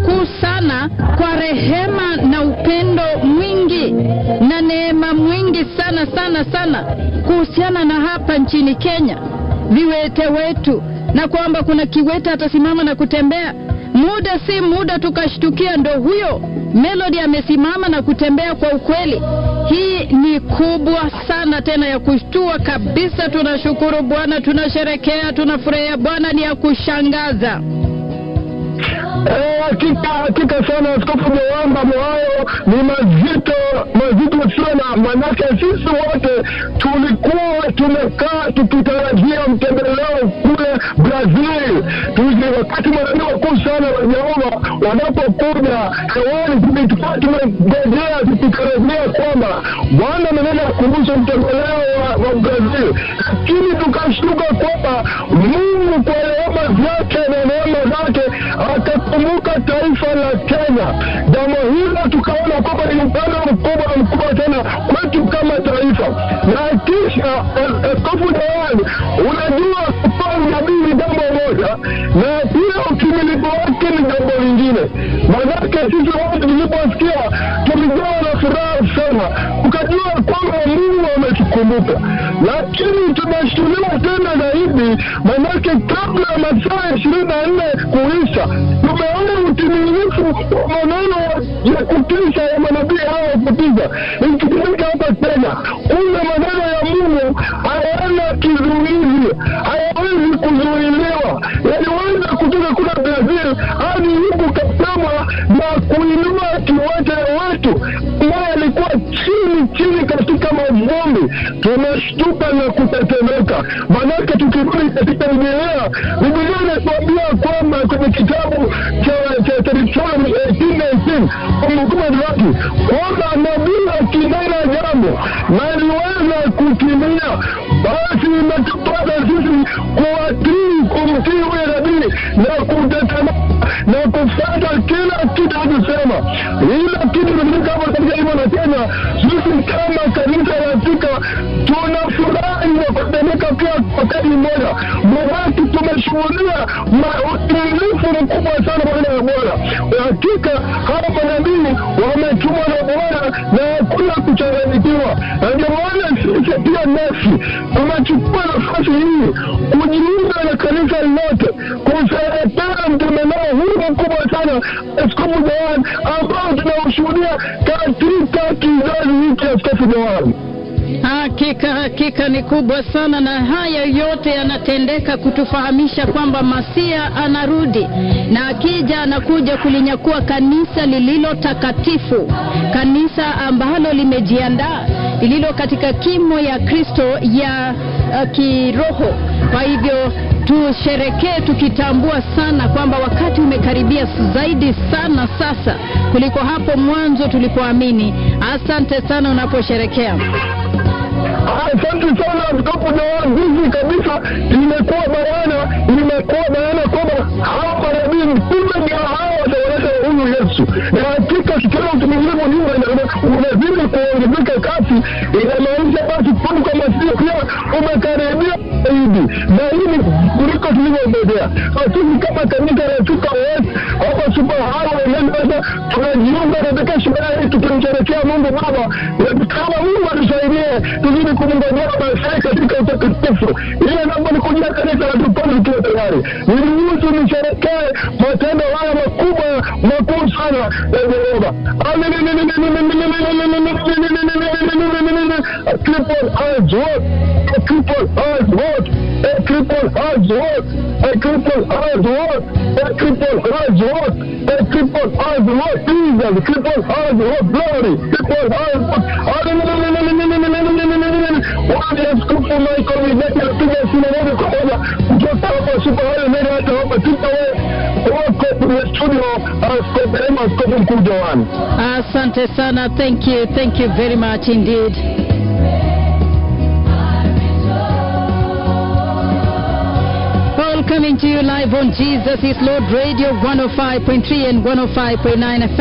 mkuu sana kwa rehema na upendo mwingi na neema mwingi sana sana sana kuhusiana na hapa nchini Kenya, viwete wetu, na kwamba kuna kiwete atasimama na kutembea. Muda si muda tukashtukia ndo huyo Melody amesimama na kutembea. Kwa ukweli, hii ni kubwa sana tena ya kushtua kabisa. Tunashukuru Bwana, tunasherekea, tunafurahia Bwana, ni ya kushangaza. Eh, hakika hakika sana askofu Mwamba Mohayo ni mazito mazito sana, manake sisi wote tulikuwa tumekaa tukitarajia mtembeleo kule Brazil. Tuzi wakati manabii wakuu sana wa Yehova wanapokuja hewani, tulikuwa tumengojea tukitarajia kwamba Bwana amenena kuhusu mtembeleo wa, wa Brazil, lakini tukashtuka kwamba Mungu kwa rehema zake na neema zake akakumbuka taifa la Kenya. Jambo hilo tukaona kwamba ni upendo mkubwa mkubwa tena kwetu kama taifa. Na kisha askofu Dawani, unajua kutoa unabii ni jambo moja, na pia ukimilifu wake ni jambo lingine. Manake sisi wote tuliposikia tulijawa na furaha sana, tukajua kwamba Mungu ametukumbuka, lakini tumeshtuliwa tena zaidi, manake kabla ya masaa ishirini na nne kuisha tumeona utimilifu wa maneno ya kutisha ya manabii hao wa kutisha ikitumika hapa Kenya. Kumbe maneno ya Mungu hayana kizuizi, hayawezi kuzuiliwa, yaliweza kutoka kule Brazil hadi huku Kasama na kuinua kiwete wetu ambaye alikuwa chini chini katika mavumbi. Tumeshtuka na kutetemeka, manake tukirudi katika Biblia, Biblia inatuambia kwamba kwenye kitabu cha cha Deuteronomy 18:18 Kumbukumbu la Torati kwamba nabii akinena jambo na liweza kutimia, basi imetupasa sisi kuwatii, kumtii huyo nabii na kutetemeka na kufuata kila kitu anachosema. Ila kitu kimefanyika hapo katika hivyo na Kenya, sisi kama kanisa la Afrika tunafurahi na kutetemeka pia wakati mmoja. Mwaki tumeshuhudia utimilifu mkubwa sana pamoja na Bwana. Hakika hawa manabii wametumwa na Bwana na hakuna kuchanganyikiwa, na ndio maana sisi pia nasi tumechukua nafasi hii kujiunga na kanisa lote kusherehekea mtemeleo huu mkubwa sana Askofu Joan ambao tunaushuhudia katika kizazi hiki Askofu Joan. Hakika hakika ni kubwa sana, na haya yote yanatendeka kutufahamisha kwamba Masia anarudi, na akija anakuja kulinyakua kanisa lililo takatifu, kanisa ambalo limejiandaa, lililo katika kimo ya Kristo ya uh, kiroho. Kwa hivyo tusherekee tukitambua sana kwamba wakati umekaribia zaidi sana sasa kuliko hapo mwanzo tulipoamini. Asante sana unaposherekea. Asante sana Askofu Joan, hivi kabisa imekuwa bayana, imekuwa bayana kwamba hawa manabii kumbe ndio hawa wataonyesha huyu Yesu, na hakika tukiona utumilivu nyumba unazidi kuongezeka kasi, inamaanisha basi kumbe kwa Masihi pia umekaribia zaidi na hili kuliko tulivyongojea. Sisi kama kanisa la Chuka West hapa Super Highway Mombasa tunajiunga katika sherehe hii tukimsherekea Mungu Baba, na kama Mungu atusaidie tuzidi kumngojea Masihi katika utakatifu. Ile namba ni kujia kanisa la tupande tukiwa tayari. Niruhusu nisherekee matendo haya makubwa makuu sana ya Jehova. A cripple has what? A cripple has what? A cripple has what? A cripple has what? A cripple has what? A cripple has what? Jesus, cripple has what? Glory, cripple has what? Wale askofu Michael Mizeki anapiga simu moja kwa moja kutoka hapa Super Highway Mary hata hapa tupa wako kwenye studio askofu Emma askofu mkuu Joan. Asante sana. Thank you. Thank you very much indeed. All coming to you live on Jesus is Lord Radio 105.3 and 105.9 FM.